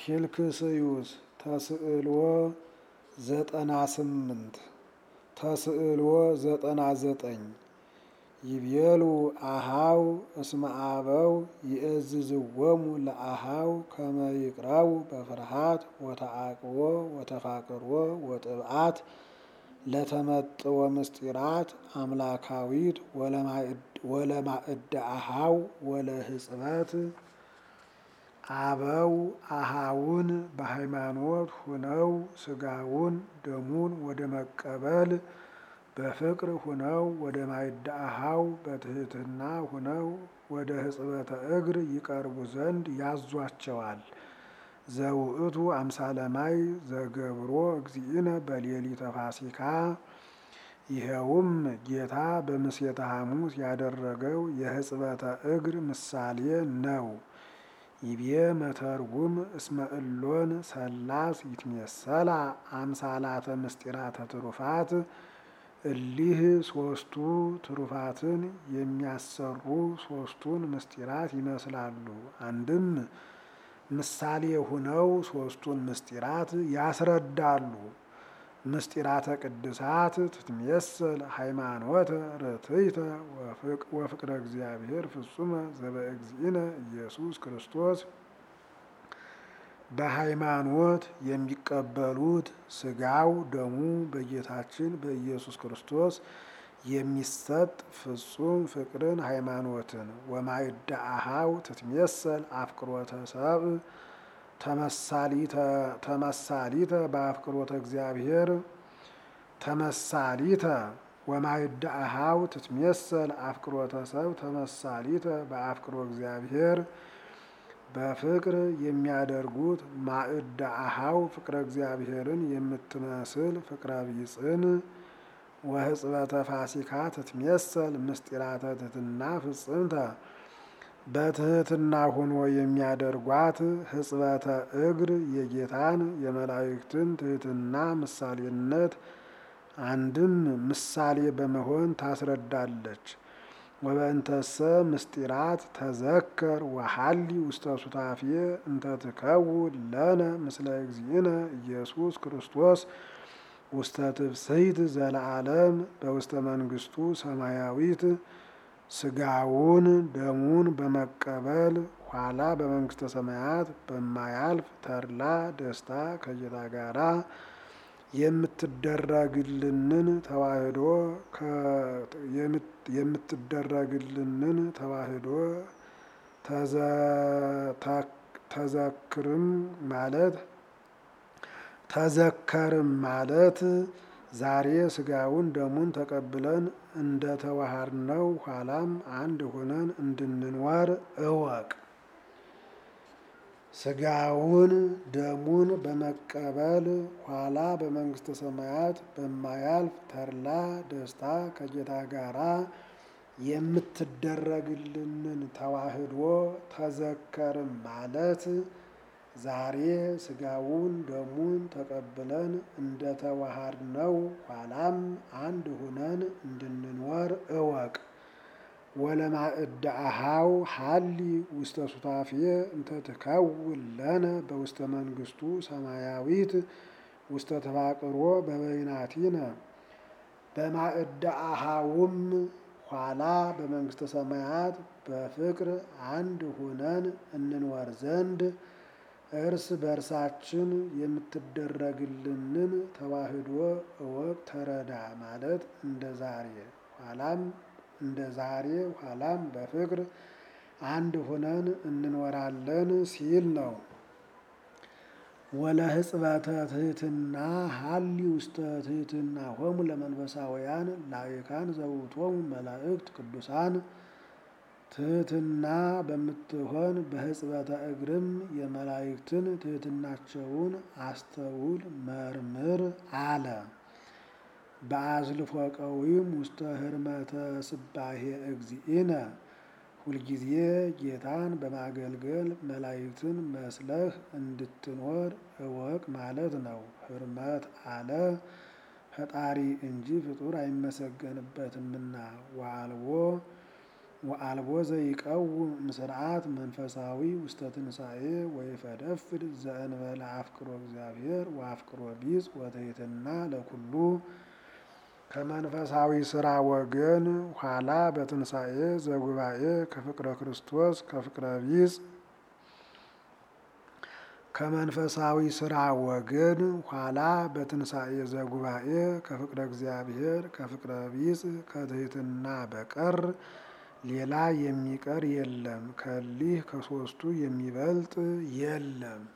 ፊልክስዩስ ተስዕልዎ ዘጠና ስምንት ተስዕልዎ ዘጠና ዘጠኝ ይቤሉ አሃው እስመ አበው ይእዝዝዎሙ ለአሃው ከመ ይቅረቡ በፍርሃት ወተዓቅቦ ወተፋቅሮ ወጥብዓት ለተመጥዎ ምስጢራት አምላካዊት ወለማእደ አሃው ወለህጽበት አበው አሃውን በሃይማኖት ሁነው ስጋውን ደሙን ወደ መቀበል በፍቅር ሁነው ወደ ማእደ አሃው በትህትና ሁነው ወደ ሕጽበተ እግር ይቀርቡ ዘንድ ያዟቸዋል። ዘውእቱ አምሳለ ማይ ዘገብሮ እግዚእነ በሌሊተ ፋሲካ ይኸውም ጌታ በምሴተ ሐሙስ ያደረገው የሕጽበተ እግር ምሳሌ ነው። ይቤ መተርጉም እስመ እሎን ሰላስ ይትሜሰላ አምሳላተ ምስጢራተ ትሩፋት እሊህ ሶስቱ ትሩፋትን የሚያሰሩ ሶስቱን ምስጢራት ይመስላሉ። አንድም ምሳሌ ሁነው ሶስቱን ምስጢራት ያስረዳሉ። ምስጢራተ ቅድሳት ትትሜሰል ሃይማኖተ ርትዕተ ወፍቅረ እግዚአብሔር ፍጹመ ዘበእግዚእነ ኢየሱስ ክርስቶስ በሃይማኖት የሚቀበሉት ስጋው ደሙ በጌታችን በኢየሱስ ክርስቶስ የሚሰጥ ፍጹም ፍቅርን ሃይማኖትን ወማእደ አሃው ትትሜሰል አፍቅሮተ ሰብእ ተመሳሊተ በአፍቅሮተ እግዚአብሔር ተመሳሊተ ወማእደ አሃው ትትሜሰል አፍቅሮተ ሰብእ ተመሳሊተ በአፍቅሮ እግዚአብሔር በፍቅር የሚያደርጉት ማእደ አሃው ፍቅረ እግዚአብሔርን የምትመስል ፍቅረ ቢጽን ወሕጽበተ ፋሲካ ትትሜሰል ምስጢራተ ትሕትና ፍጽምተ በትህትና ሆኖ የሚያደርጓት ሕጽበተ እግር የጌታን የመላእክትን ትህትና ምሳሌነት አንድም ምሳሌ በመሆን ታስረዳለች። ወበእንተሰ ምስጢራት ተዘከር ወሐሊ ውስተ ሱታፌ እንተ ትከውን ለነ ምስለ እግዚእነ ኢየሱስ ክርስቶስ ውስተ ትብስይት ዘለዓለም በውስተ መንግስቱ ሰማያዊት ስጋውን ደሙን በመቀበል ኋላ በመንግስተ ሰማያት በማያልፍ ተድላ ደስታ ከጌታ ጋራ የምትደረግልንን ተዋህዶ የምትደረግልንን ተዋህዶ ተዘክርም ማለት ተዘከርም ማለት ዛሬ ስጋውን ደሙን ተቀብለን እንደ ተዋሃድነው ኋላም አንድ ሆነን እንድንኖር እወቅ። ስጋውን ደሙን በመቀበል ኋላ በመንግስተ ሰማያት በማያልፍ ተድላ ደስታ ከጌታ ጋራ የምትደረግልንን ተዋህዶ ተዘከርም ማለት ዛሬ ስጋውን ደሙን ተቀብለን እንደ ተዋሃድነው ኋላም አንድ ሁነን እንድንኖር እወቅ። ወለማእደ አሃው ሐሊ ውስተ ሱታፌ እንተ ትከውን ለነ በውስተ መንግስቱ ሰማያዊት ውስተ ተፋቅሮ በበይናቲነ በማእደ አሃውም ኋላ በመንግስተ ሰማያት በፍቅር አንድ ሁነን እንኖር ዘንድ እርስ በእርሳችን የምትደረግልንን ተዋህዶ እወቅ ተረዳ ማለት እንደ ዛሬ ኋላም እንደ ዛሬ ኋላም በፍቅር አንድ ሆነን እንኖራለን ሲል ነው። ወለ ሕጽበተ ትሕትና ሐሊ ውስተ ትሕትና ሆሙ ለመንፈሳውያን ላይካን ዘውቶሙ መላእክት ቅዱሳን ትሕትና በምትሆን በሕጽበተ እግርም የመላእክትን ትሕትናቸውን አስተውል መርምር አለ። በአዝልፎ ቀዊም ውስተ ህርመተ ስባሄ እግዚእነ ሁልጊዜ ጌታን በማገልገል መላእክትን መስለህ እንድትኖር እወቅ ማለት ነው። ህርመት አለ ፈጣሪ እንጂ ፍጡር አይመሰገንበትምና ዋልዎ ወአልቦ ዘይቀውም ምስርዓት መንፈሳዊ ውስተ ትንሣኤ ወይፈደፍድ ዘእንበለ አፍቅሮ እግዚአብሔር ወአፍቅሮ ቢጽ ወትሕትና ለኩሉ ከመንፈሳዊ ስራ ወገን ኋላ በትንሣኤ ዘጉባኤ ከፍቅረ ክርስቶስ ከፍቅረ ቢጽ ከመንፈሳዊ ስራ ወገን ኋላ በትንሣኤ ዘጉባኤ ከፍቅረ እግዚአብሔር ከፍቅረ ቢጽ ከትሕትና በቀር ሌላ የሚቀር የለም። ከሊህ ከሦስቱ የሚበልጥ የለም።